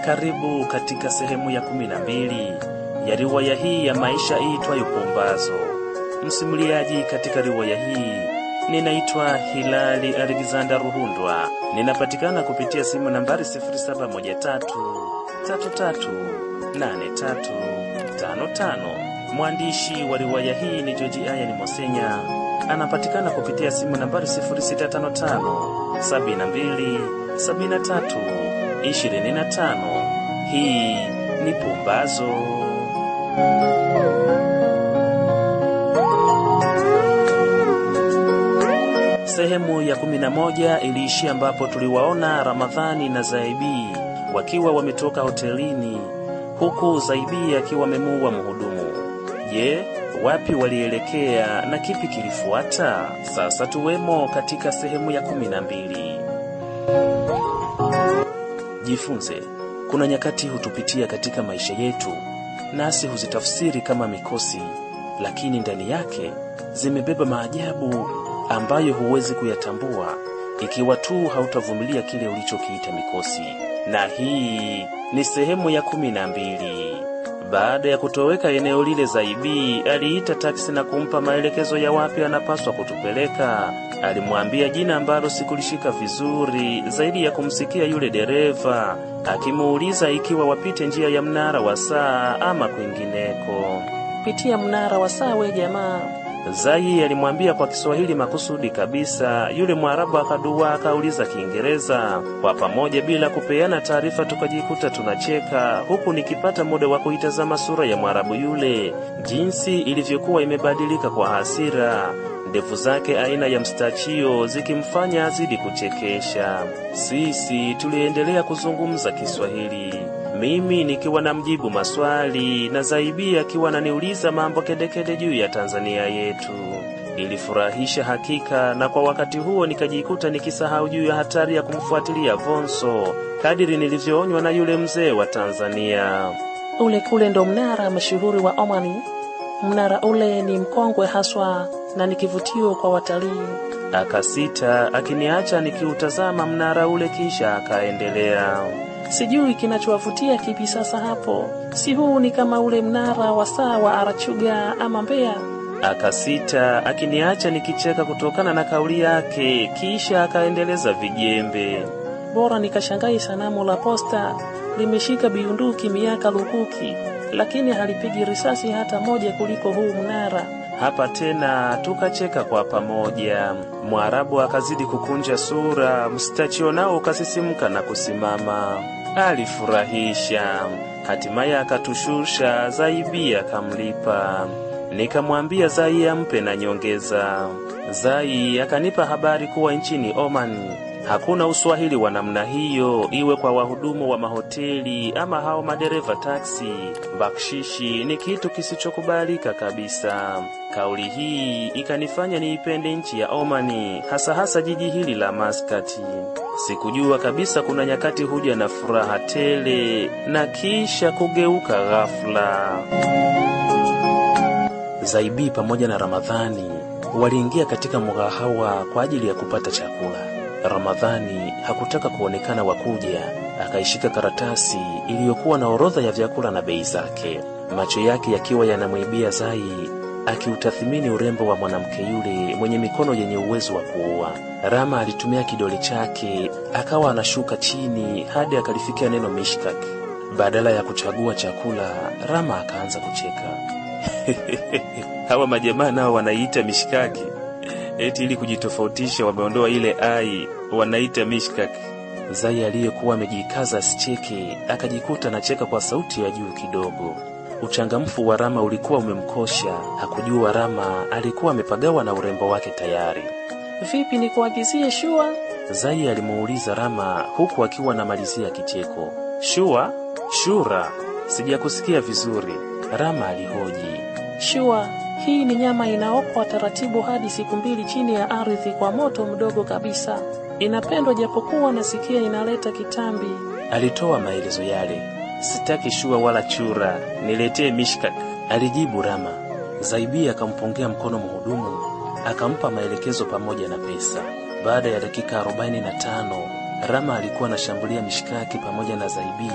Karibu katika sehemu ya kumi na mbili ya riwaya hii ya maisha iitwayo Pumbazo. Msimuliaji katika riwaya hii ninaitwa Hilali Alexander Ruhundwa. Ninapatikana kupitia simu nambari 0713338355. Mwandishi wa riwaya hii ni Joji Aya ni Mosenya, anapatikana kupitia simu nambari 0655 72 73 25. Hii ni Pumbazo. Sehemu ya kumi na moja iliishia ambapo tuliwaona Ramadhani na Zaibi wakiwa wametoka hotelini, huku Zaibi akiwa amemuua mhudumu. Je, wapi walielekea na kipi kilifuata? Sasa tuwemo katika sehemu ya kumi na mbili. Jifunze, kuna nyakati hutupitia katika maisha yetu, nasi huzitafsiri kama mikosi, lakini ndani yake zimebeba maajabu ambayo huwezi kuyatambua ikiwa tu hautavumilia kile ulichokiita mikosi. Na hii ni sehemu ya kumi na mbili. Baada ya kutoweka eneo lile, Zaibi aliita taksi na kumpa maelekezo ya wapi anapaswa kutupeleka. Alimwambia jina ambalo sikulishika vizuri zaidi ya kumsikia yule dereva akimuuliza ikiwa wapite njia ya mnara wa saa ama kwingineko. Pitia mnara wa saa we jamaa. Zai alimwambia kwa Kiswahili makusudi kabisa. Yule Mwarabu akadua akauliza Kiingereza. Kwa pamoja bila kupeana taarifa, tukajikuta tunacheka, huku nikipata muda wa kuitazama sura ya Mwarabu yule, jinsi ilivyokuwa imebadilika kwa hasira, ndevu zake aina ya mstachio zikimfanya azidi kuchekesha. Sisi tuliendelea kuzungumza Kiswahili mimi nikiwa na mjibu maswali na Zaibi akiwa ananiuliza mambo kedekede juu ya Tanzania yetu. Ilifurahisha hakika, na kwa wakati huo nikajikuta nikisahau juu ya hatari ya kumfuatilia Vonso kadiri nilivyoonywa na yule mzee wa Tanzania. Ule kule ndo mnara mashuhuri wa Omani. Mnara ule ni mkongwe haswa na ni kivutio kwa watalii. Akasita akiniacha nikiutazama mnara ule, kisha akaendelea. Sijui kinachowavutia kipi sasa hapo. Si huu ni kama ule mnara wa saa wa Arachuga ama Mbeya? Akasita akiniacha nikicheka kutokana na kauli yake, kisha akaendeleza vijembe. Bora nikashangai sanamu la posta limeshika biunduki miaka lukuki, lakini halipigi risasi hata moja kuliko huu mnara. Hapa tena tukacheka kwa pamoja. Mwarabu akazidi kukunja sura, mstachio nao ukasisimka na kusimama. Alifurahisha. Hatimaye akatushusha, Zaibi akamlipa. Nikamwambia Zai ampe na nyongeza. Zai akanipa habari kuwa nchini Oman hakuna uswahili wa namna hiyo, iwe kwa wahudumu wa mahoteli ama hao madereva taksi. Bakshishi ni kitu kisichokubalika kabisa. Kauli hii ikanifanya niipende nchi ya Omani, hasa hasa jiji hili la Maskati. Sikujua kabisa kuna nyakati huja na furaha tele na kisha kugeuka ghafla. Zaibi pamoja na Ramadhani waliingia katika mgahawa kwa ajili ya kupata chakula. Ramadhani hakutaka kuonekana wakuja, akaishika karatasi iliyokuwa na orodha ya vyakula na bei zake, macho yake yakiwa yanamwibia Zai, akiutathimini urembo wa mwanamke yule mwenye mikono yenye uwezo wa kuua. Rama alitumia kidole chake akawa anashuka chini hadi akalifikia neno mishkak. Badala ya kuchagua chakula, Rama akaanza kucheka. Hawa majamaa nao wanaiita mishkaki eti ili kujitofautisha wameondoa ile ai wanaita mishkak. Zai aliyekuwa amejikaza asicheke akajikuta anacheka kwa sauti ya juu kidogo. Uchangamfu wa Rama ulikuwa umemkosha. Hakujua Rama alikuwa amepagawa na urembo wake tayari. Vipi nikuagizie shua? Zai alimuuliza Rama huku akiwa anamalizia kicheko. Shua? Shura? Sijakusikia vizuri. Rama alihoji. Shua hii ni nyama inaokwa taratibu hadi siku mbili chini ya ardhi kwa moto mdogo kabisa. Inapendwa japokuwa nasikia inaleta kitambi. Alitoa maelezo yale. Sitaki shua wala chura, niletee mishkak, alijibu Rama. Zaibi akampongea mkono mhudumu, akampa maelekezo pamoja na pesa. Baada ya dakika 45 Rama alikuwa anashambulia mishkaki pamoja na Zaibi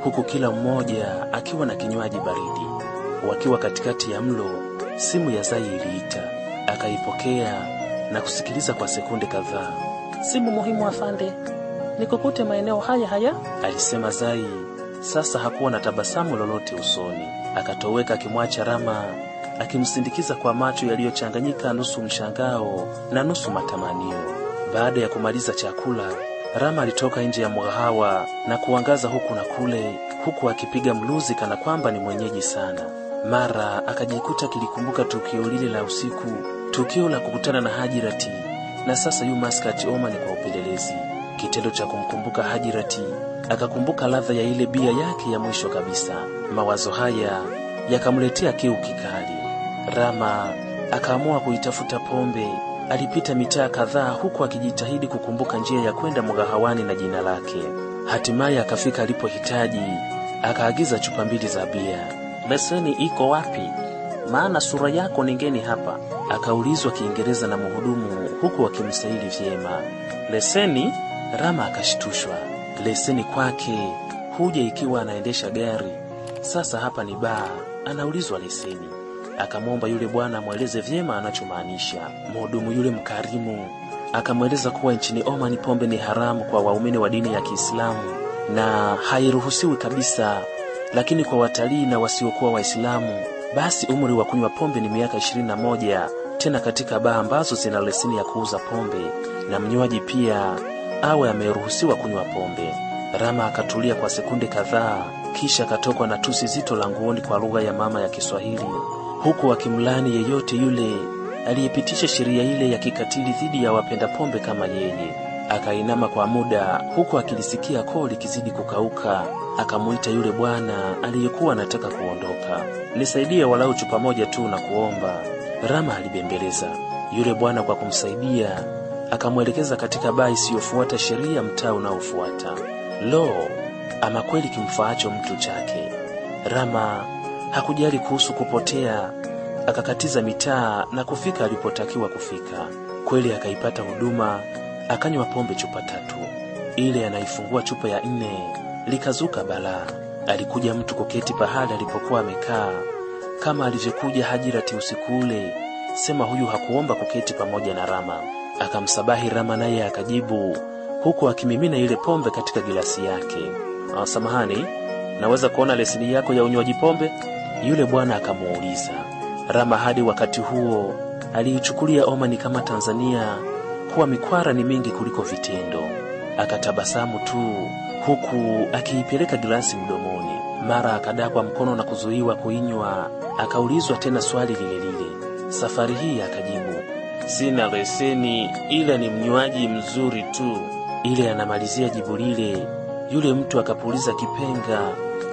huku kila mmoja akiwa na kinywaji baridi. Wakiwa katikati ya mlo, simu ya Zai iliita. Akaipokea na kusikiliza kwa sekunde kadhaa. Simu muhimu afande, nikukute maeneo haya haya. Alisema Zai. Sasa hakuwa na tabasamu lolote usoni. Akatoweka akimwacha Rama akimsindikiza kwa macho yaliyochanganyika nusu mshangao na nusu matamanio. Baada ya kumaliza chakula, Rama alitoka nje ya mgahawa na kuangaza huku na kule, huku akipiga mluzi kana kwamba ni mwenyeji sana. Mara akajikuta akilikumbuka tukio lile la usiku, tukio la kukutana na Hajirati, na sasa yu Maskati Oman kwa upelelezi. Kitendo cha kumkumbuka Hajirati, akakumbuka ladha ya ile bia yake ya mwisho kabisa. Mawazo haya yakamletea kiu kikali. Rama akaamua kuitafuta pombe. Alipita mitaa kadhaa huku akijitahidi kukumbuka njia ya kwenda mgahawani na jina lake. Hatimaye akafika alipohitaji, akaagiza chupa mbili za bia. Leseni iko wapi? Maana sura yako ni ngeni hapa. Akaulizwa Kiingereza na mhudumu huku akimsahili vyema. Leseni? Rama akashtushwa. Leseni kwake huja ikiwa anaendesha gari. Sasa hapa ni baa, anaulizwa leseni. Akamwomba yule bwana amweleze vyema anachomaanisha. Mhudumu yule mkarimu akamweleza kuwa nchini Oman pombe ni haramu kwa waumini wa dini ya Kiislamu na hairuhusiwi kabisa, lakini kwa watalii na wasiokuwa Waislamu basi umri wa kunywa pombe ni miaka ishirini na moja, tena katika baa ambazo zina leseni ya kuuza pombe, na mnywaji pia awe ameruhusiwa kunywa pombe. Rama akatulia kwa sekunde kadhaa, kisha akatokwa na tusi zito la nguoni kwa lugha ya mama ya Kiswahili, huku akimlani yeyote yule aliyepitisha sheria ile ya kikatili dhidi ya wapenda pombe kama yeye. Akainama kwa muda, huku akilisikia koo likizidi kukauka. Akamuita yule bwana aliyekuwa anataka kuondoka, nisaidie walau chupa moja tu na kuomba. Rama alibembeleza. Yule bwana kwa kumsaidia akamwelekeza katika baa isiyofuata sheria mtaa unaofuata. Lo, ama kweli kimfaacho mtu chake. Rama hakujali kuhusu kupotea, akakatiza mitaa na kufika alipotakiwa kufika. Kweli akaipata huduma, akanywa pombe chupa tatu. Ile anaifungua chupa ya nne, likazuka balaa. Alikuja mtu kuketi pahali alipokuwa amekaa, kama alivyokuja Hajirati usiku ule. Sema huyu hakuomba kuketi pamoja na Rama. Akamsabahi Rama, naye akajibu huku akimimina ile pombe katika gilasi yake. Ah, samahani, naweza kuona leseni yako ya unywaji pombe? Yule bwana akamuuliza. Rama hadi wakati huo aliichukulia Omani kama Tanzania kuwa mikwara ni mingi kuliko vitendo. Akatabasamu tu huku akiipeleka gilasi mdomoni. Mara akadakwa mkono na kuzuiwa kuinywa. Akaulizwa tena swali lile lile. Safari hii akajibu, sina leseni, ila ni mnywaji mzuri tu. Ile anamalizia jibu lile, yule mtu akapuliza kipenga.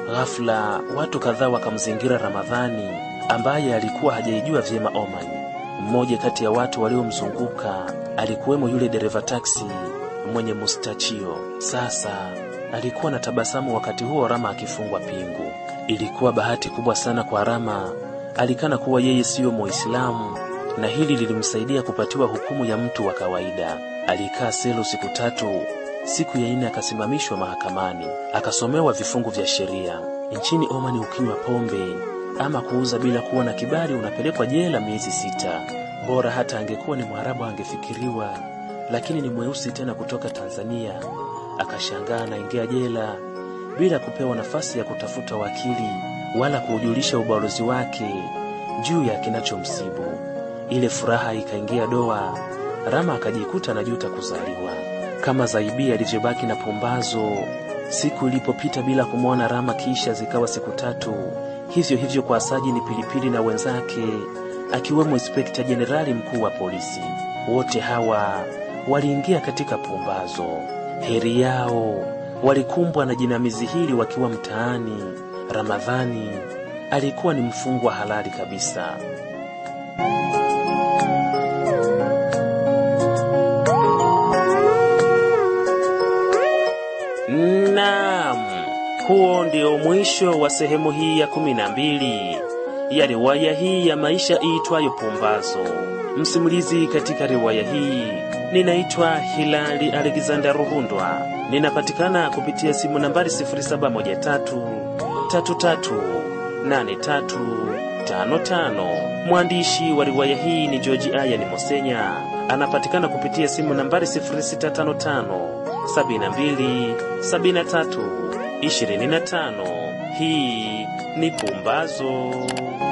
Ghafla watu kadhaa wakamzingira Ramadhani ambaye alikuwa hajaijua vyema Oman. Mmoja kati ya watu waliomzunguka alikuwemo yule dereva taksi mwenye mustachio. Sasa alikuwa na tabasamu wakati huo Rama akifungwa pingu. Ilikuwa bahati kubwa sana kwa Rama, alikana kuwa yeye siyo Muislamu na hili lilimsaidia kupatiwa hukumu ya mtu wa kawaida. Alikaa selo siku tatu. Siku ya nne akasimamishwa mahakamani, akasomewa vifungu vya sheria. Nchini Omani, ukinywa pombe ama kuuza bila kuwa na kibali unapelekwa jela miezi sita. Bora hata angekuwa ni Mwarabu angefikiriwa, lakini ni mweusi tena kutoka Tanzania. Akashangaa anaingia jela bila kupewa nafasi ya kutafuta wakili wala kuujulisha ubalozi wake juu ya kinachomsibu. Ile furaha ikaingia doa. Rama akajikuta anajuta kuzaliwa, kama Zaibi alivyobaki na pumbazo siku ilipopita bila kumwona Rama, kisha zikawa siku tatu. Hivyo hivyo kwa Sajini Pilipili na wenzake, akiwemo Inspekta Jenerali mkuu wa polisi. Wote hawa waliingia katika pumbazo. Heri yao walikumbwa na jinamizi hili wakiwa mtaani. Ramadhani alikuwa ni mfungwa halali kabisa. Naam, huo ndio mwisho wa sehemu hii ya kumi na mbili ya riwaya hii ya maisha iitwayo Pumbazo. Msimulizi katika riwaya hii Ninaitwa Hilali Alexander Ruhundwa, ninapatikana kupitia simu nambari 0713 33 8355. Mwandishi wa riwaya hii ni George Ayani Mosenya, anapatikana kupitia simu nambari 0655 72 73 25. Hii ni Pumbazo.